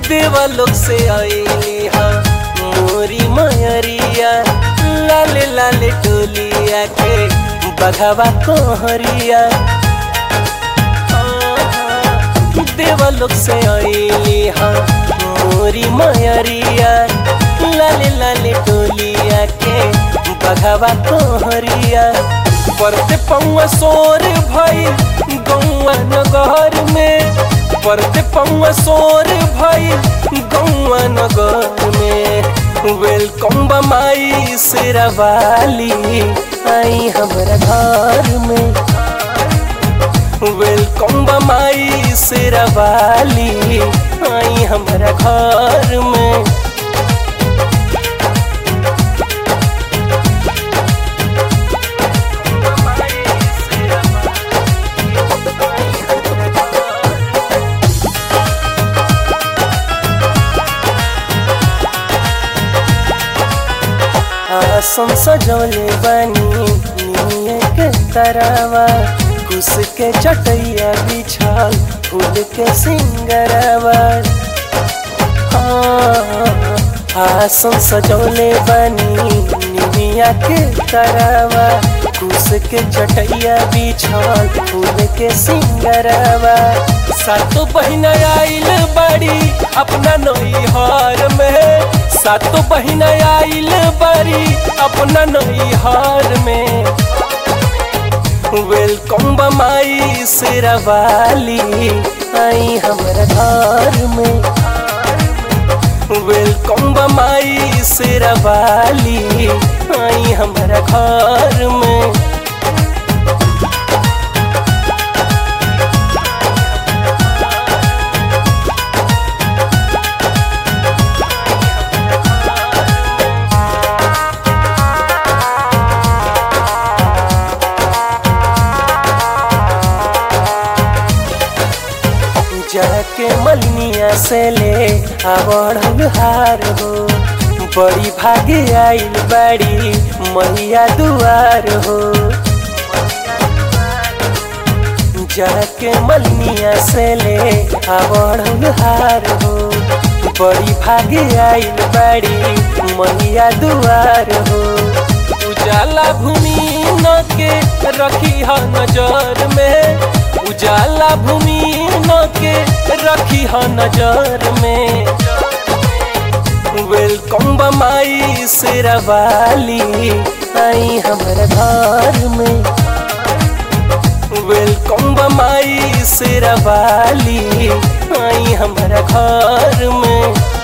देवा लोग से आईली हा मोरी मयरिया लाले लाले टोलिया के बघावा कोहरिया देवा लोग से आईली हा मोरी मयरिया लाले लाले टोलिया के बघावा कोहरिया परते पौआ सोर भई गौआ नगर में परते पौआ सोर भई गौआ नगर में वेलकम बमाई शेरावाली आई हमारा घर में वेलकम बमाई शेरावाली आई हमारा घर में आसम सजौले बनी निये के तरवा कुस के चटैया बिछाल फूल के सिंगरवा आसम सजौले बनी निमिया के तरवा कुस के चटैया बिछाल फूल के सिंगरवा सातो बहिना आइल बड़ी अपना नैहर में सातो बहिना आइल बड़ी अपना नैहर में वेलकम बमाई शेरावाली आई हमारा घर में वेलकम बमाई शेरावाली आई हमारा घर में जाके मलनिया से ले आवड़ हार हो बड़ी भागे आइल बड़ी मैया दुआर हो जाके मलनिया से ले आवड़ हार हो बड़ी भागे आइल बड़ी मैया दुआर हो उजाला भूमि न के रखी ह नजर में उजाला भूमि न के रखी ह नजर में वेलकम बमाई शेरावाली आई हमारा घर में वेलकम बमाई शेरावाली आई हमारा घर में